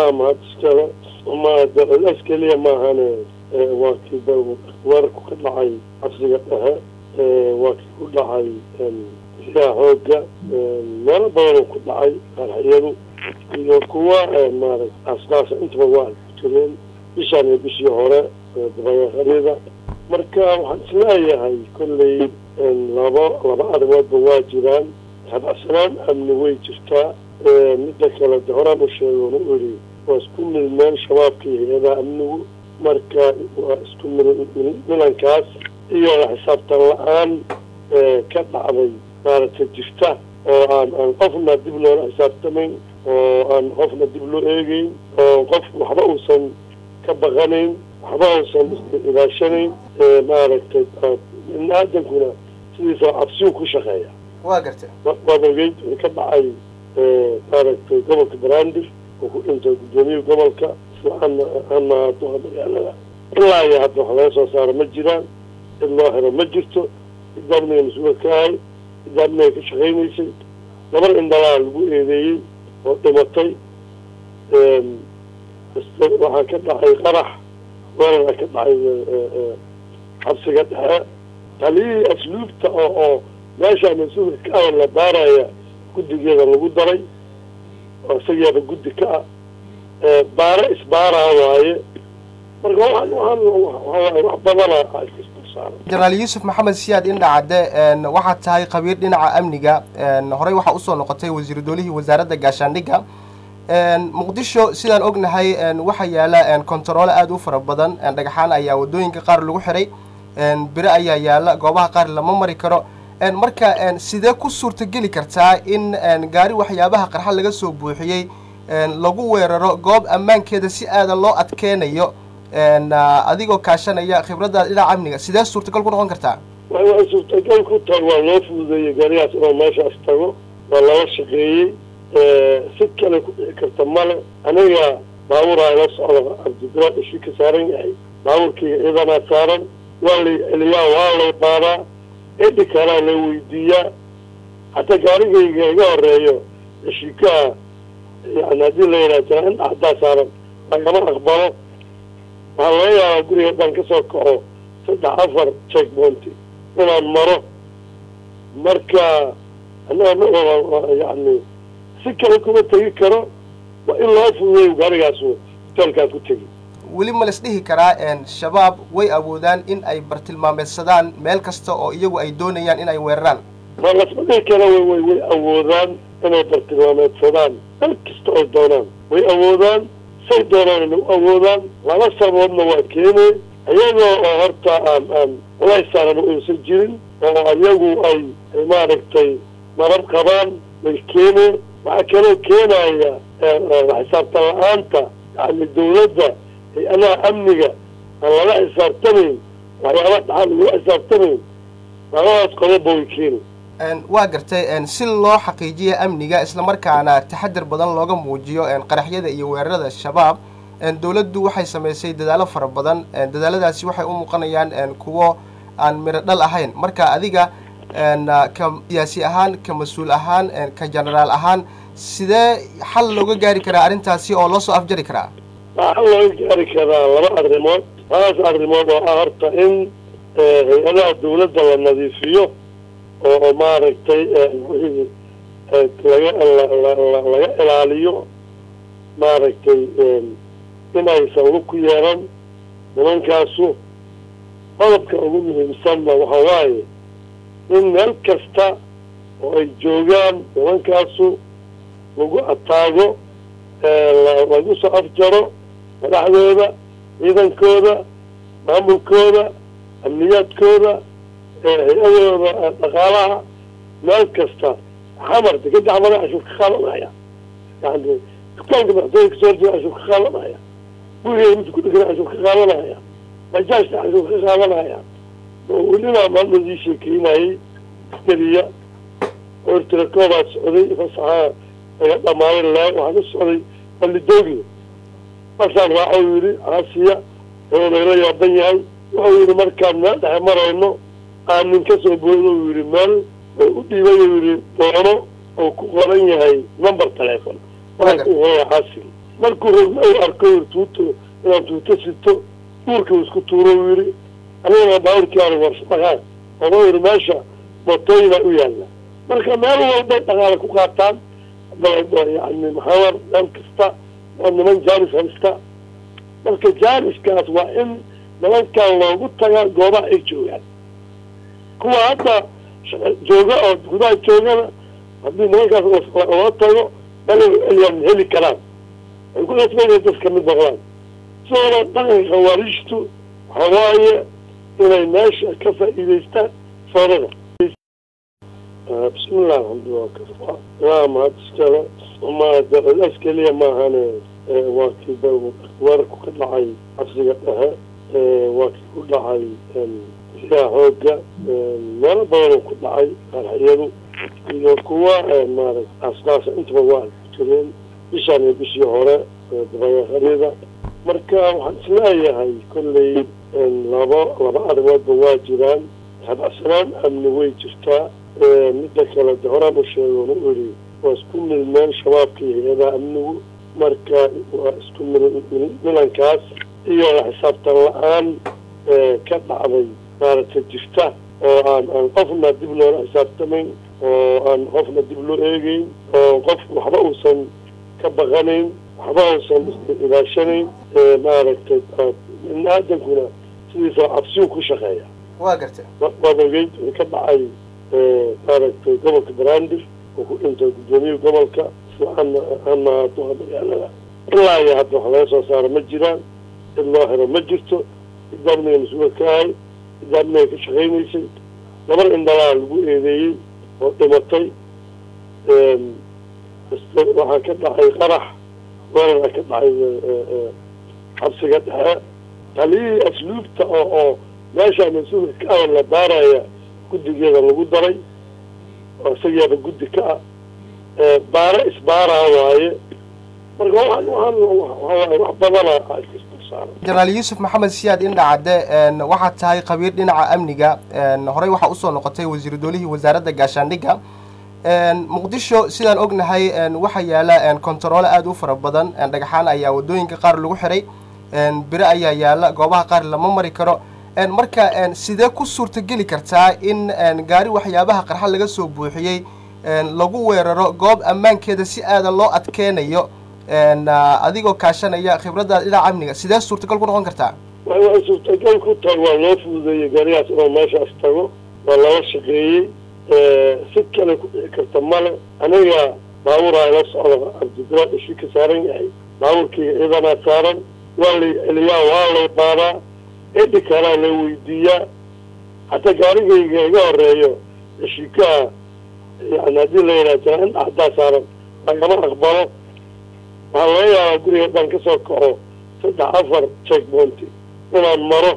allah mahad iskale ma keliya maahane waa kii weerarku ka dhacay xabsiga dhexe waa kii ku dhacay yaa xooga meelo badanoo ku dhacay qarxiyadu iyo kuwa maarata aasdaasa intaba waa jireen bishaan iyo bishii hore dabayaaqaryada marka waxaan isleeyahay kolley laba laba arrimoodba waa jiraan habacsanaan amni way jirtaa midda kale de horaan u sheegoon u iri waa isku milmeen shabaabka iyo hay-adaha amnigu marka waa isku milankaas iyo xisaabtan la-aan ka dhacday maaragtay jirta oo aan aan qofna dib loola xisaabtamayn oo aan qofna dib loo eegeyn oo qof waxba uusan ka baqanayn waxba uusan ilaashanayn maaragtay ibni aadankuna sidiisa cabsiyu ku shaqeeya waa gartay waad ogeyd wixii ka dhacay maaragtay gobolka brandir oo ku dhintay guddoomiyaha gobolka isla ana ana duha magaalada ilaa iyo hadda wax laga soo saaro ma jiraan cid loo helo ma jirto cidda amniga mas-uula ka ahay cidda amniga ka shaqaynaysay gabar indhalaa lagu eedeeyey oo dhimatay waxaa ka dhacay qarax weerara ka dhacay xabsiga dhexe taliyihii asluubta oo oo meeshaa mas-uulka ka ah la baaraya guddigeeda lagu daray oo isagiiaba guddi ka ah baare isbaaraa waaye marka waxaan waxaan wax badana isdulsaaran jenaraal yuusuf maxamed siyaad indhacadde waxaad tahay khabiir dhinaca amniga horey waxaa usoo noqotay wasiiru doolihii wasaaradda gaashaandhigga muqdisho sidaan ognahay waxaa yaala kontaroole aada u fara badan dhagaxaan ayaa wadooyinka qaar lagu xiray bire ayaa yaala goobaha qaar lama mari karo marka sidee ku suurtageli kartaa in gaari waxyaabaha qarxa laga soo buuxiyey lagu weeraro goob ammaankeeda si aadan loo adkeenayo adigoo kaashanaya khibradda dhinaca amniga sidee suurtagal ku noqon kartaa waxay suurtagal ku tahay waa loo fududeeyey gaarigaas inuu meeshaas tago waa lala shaqeeyey si kale ku dhici karta male aniga baaburaa ila socda cabdibiraad ishii ka saaran yahay baabuurkayga ciidanaa saaran waa lay celiyaa waa lay baadaa cidhi kalaa la weydiiyaa hataa gaarigayga iga horeeyo ishiikaha yani haddii la yidhaha jira in dhaxdaa saaran lagama aqbalo waxaa laga yaabaa guriga haddaan kasoo kaco saddex afar check pointy inaan maro marka annaga yani si kale kuma tegi karo waa in loo fududeeyo gaarigaasu hoteelkaa ku tegi weli ma las dhihi karaa shabaab way awoodaan in ay bartilmaameedsadaan meel kasta oo iyagu ay doonayaan in ay weeraraan ma lasma dhihi kara way way way awoodaan inay bartilmaameedsadaan meel kasta oo doonaan way awoodaan say doonaan inay u awoodaan laba sababoodna waa keenay iyagoo oo horta aan aan culays saaran uusan jirin oo iyagu ay maaragtay nabad qabaan way keeneen waxaa kaloo keenaya xisaabtan la-aanta yani dawladda hay-adaha amniga aan lala xisaabtamayn waxyaaba dhaxal lagula xisaabtamayn labadaas qodoba way keeni waa gartay si loo xaqiijiya amniga islamarkaana taxadir badan looga muujiyo qaraxyada iyo weerarada shabaab dawladdu waxay samaysay dadaalo fara badan dadaaladaasi waxay u muuqanayaan kuwo aan miro dhal ahayn marka adiga ka siyaasi ahaan ka mas-uul ahaan ka genaraal ahaan sidee xal looga gaari karaa arrintaasi oo loo soo afjari karaa waxaa looga gaari karaa laba arrimood labadaas arrimood oo ah horta in hay-adaha dawladda la nadiifiyo oo maaragtay wixii laga laga ilaaliyo maaragtay in aysan lug ku yeelan nimankaasu qodobka ugu muhiimsanna waxa waaye in meel kasta oo ay joogaan nimankaasu lagu ataago lagu soo afjaro madaxdooda ciidankooda maamulkooda amniyaadkooda hay-adooda dhaqaalaha meel kasta xamar degada xamara cashuur ka qaadanaya yani dukaanka madaxtooya kasoo horjeeda cashuur ka qaadanaya gurigeeda midka ku dhegana cashuur ka qaadanaya bajaajta cashuur ka qaadanaya welina maalmadii sheekeynayay askariya oo irtirakoobaad socday fasaxaa laga dhamaaday le waxaa ka socday balidoogi markaan raaco yidhi caasiya oo nagala yaaban yahay wuxuu yidhi markaan meel dhexe marayno aanin ka soo boodo uu yidhi meel oo u dhiibay uu yidhi doono oo ku qoran yahay number telefon waxaa ku qoraya caasigi markuu rogmay arko tuuto inaan tuuto sito duurka isku tuuro u yidhi anigana baaburkiiaan warsamaan ooma yidhi meesha motooyina u yaalla marka meel walbay dhaqaale ku qaataan yani maxamar meel kasta oo niman jaanis haysta marka jaaniskaas waa in nimankan loogu tagaa goobaha ay joogaan kuwa hadda jooga oo gudaha joogana haddii nimankaas loo tago meel eliyaan heli karaan ay ku qasbayna dad kamid noqdaan sidooda dhaqanka khawaarijtu waxa waaye inay meesha ka faa'iidaystaan foorada bismillah alxamdulilah waa mahad iskale ma as keliya maahane waa kii weerarku ka dhacay cabsiga dhexe waa kii ku dhacay siyaa xooga meelo badan ku dhacay qarxiyadu iyo kuwa maarata askaasa intaba waa jireen bishaan iyo bishii hore dabayaaqaryada marka waxaan isleeyahay kolley laba laba arrimoodba waa jiraan habacsanaan amni way jirtaa midda kale de horaan u sheegoon u iri waa isku milmeen shabaabka iyo hay-adaha amnigu marka waa isku milankaas iyo xisaabtan la-aan ka dhacday maaragtay jirta oo aan aan qofna dib loola xisaabtamayn oo aan qofna dib loo eegeyn oo qofku waxba uusan ka baqanayn waxba uusan ilaashanayn maaragtay ibni aadankuna sidiisa cabsiyu ku shaqeeya waa gartay waad ogeyd wixii ka dhacay maaragtay gobolka brandir oo ku dhintay gudoomiyihii gobolka ana ana duqa magaalada ilaa iyo hadda wax laga soo saaro ma jiraan cid loo xiro ma jirto cidda amniga mas-uula ka ahay cidda amniga ka shaqaynaysay gabar indhalaa lagu eedeeyey oo dhimatay waxaa ka dhacay qarax weerara ka dhacay xabsiga dhexe taliyihii asluubta oo oo meesha mas-uulka ka ah la baaraya guddigeeda lagu daray oo isageeba guddi ka ah baare isbaaraa waaye marka waxaan waxaan wax badana jenaraal yuusuf maxamed siyaad indhacadde waxaad tahay khabiir dhinaca amniga horey waxaa usoo noqotay wasiiru doolihii wasaaradda gaashaandhigga muqdisho sidaan ognahay waxaa yaala kontaroole aada u fara badan dhagxaan ayaa wadooyinka qaar lagu xiray bire ayaa yaala goobaha qaar lama mari karo marka sidee ku suurtageli kartaa in gaari waxyaabaha qarxa laga soo buuxiyey lagu weeraro goob ammaankeeda si aadan loo adkeenayo adigoo kaashanaya khibradaada dhinaca amniga sidee suurtagal ku noqon kartaa waxay suurtagal ku tahay waa loo fududeeyey gaarigaas inuu meeshaas tago waa lala shaqeeyey si kale ku dhici karta male aniga baaburaa ila socda cabdibila ishi ka saaran yahay baabuurkayga ciidanaa saaran waa lay celiyaa waa lay qaadaa cidhi kalaa la weydiiyaa hataa gaarigayga iga horeeyo ishikaha yani haddii la yidhaha indha haddaa saaran lagama aqbalo waxaa laga yaabaa guriga haddaan kasoo kaco saddex afar check pointy inaan maro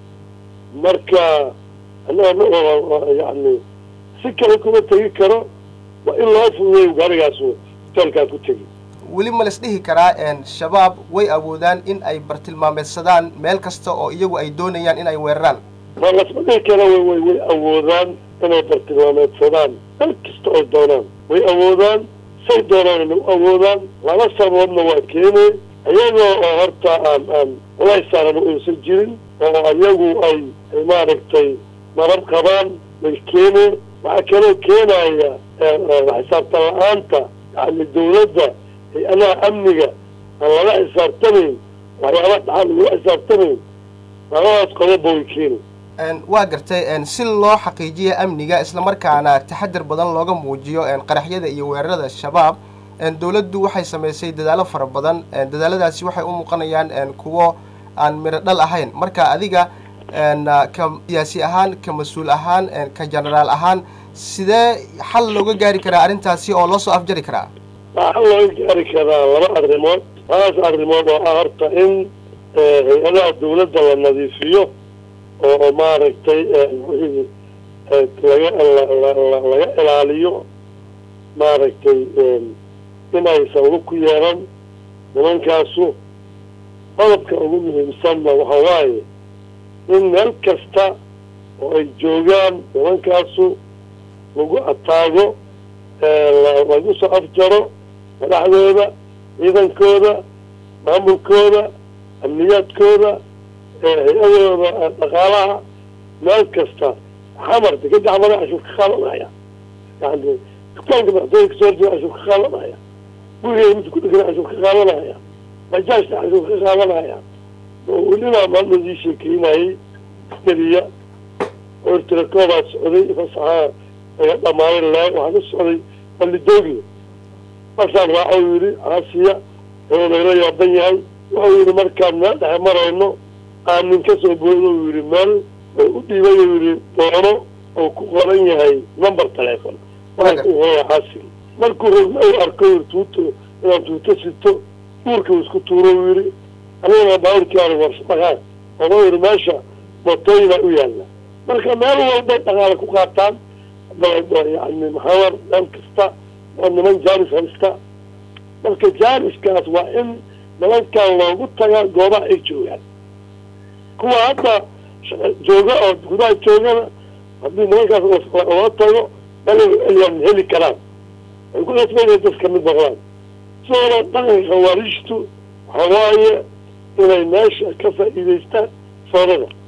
marka annaga yani si kale kuma tegi karo waa in loo fududeeyo gaarigaas hoteelkaa ku tegi weli ma las dhihi karaa shabaab way awoodaan in ay bartilmaameedsadaan meel kasta oo iyagu ay doonayaan in ay weeraraan ma lasma dhihi kara way way way awoodaan inay bartilmaameedsadaan meel kasta oo doonaan way awoodaan say doonaan u awoodaan laba sababoodna waa keenay iyagoo oo horta aan aan ulaysaaran uusan jirin oo iyagu ay maaragtay marab qabaan way keeneen waxaa kaloo keenaya xisaabtan la-aanta yani dawladda hay-adaha amniga aan lala xisaabtamayn waxyaaba dhaxal lagula xisaabtamayn labadaas qodoba way keeni waa gartay si loo xaqiijiya amniga islamarkaana taxadir badan looga muujiyo qaraxyada iyo weerarada shabaab dawladdu waxay samaysay dadaalo fara badan dadaaladaasi waxay u muuqanayaan kuwo aan miro dhal ahayn marka adiga ka siyaasi ahaan ka mas-uul ahaan ka genaraal ahaan sidee xal looga gaari karaa arrintaasi oo loo soo afjari karaa waxaa looga gaari karaa laba arrimood labadaas arrimood oo ah horta in hay-adaha dawladda la nadiifiyo oo maaragtay wixii laga laga ilaaliyo maaragtay inaysan lug ku yeelan nimankaasu qodobka ugu muhiimsanna waxa waaye in meel kasta oo ay joogaan nimankaasu lagu ataago lagu soo afjaro madaxdooda ciidankooda maamulkooda amniyaadkooda hay-adooda dhaqaalaha meel kasta xamar dekeda xamara cashuur ka qaadanaya yani dukaanka madaxtooyinka soo horjeeda cashuur ka qaadanaya gurigeeda midka ku dhegana cashuur ka qaadanaya bajaajta cashuur ka qaadanaya weliba maalmadii sheekeynayay askariya ortirakoobaad socday fasaxaa laga dhamaaday laa waxaa ka socday balidoogi markaan raaco yidhi caasiya oo lagala yaaban yahay wuxuu yidhi markaan meel dhexe marayno aanin ka soo boodo uu yidhi meel oo u dhiibay uu yidhi doono oo ku qoran yahay number telefon waxaa ku qoran caasiga markuu rogna uu arko yidhi tuuto inaan tuuto sito uurka uu isku tuuro uu yidhi anigana baaburkii aan warsdhaqaan oo yidhi meesha mootooyina u yaalla marka meel walbay dhaqaale ku qaataan yani maxamar meel kasta oo niman jaaris haysta marka jaariskaas waa in nimankan loogu taga goobaha ay joogaan kuwa hadda jooga oo gudaha joogana haddii nimankaas looga tago meel ayaan heli karaan ay ku qasbayna dad kamid noqdaan sidoona dhaqanka khawaariijtu waxaa waaye inay meesha ka faa'iidaystaan soodada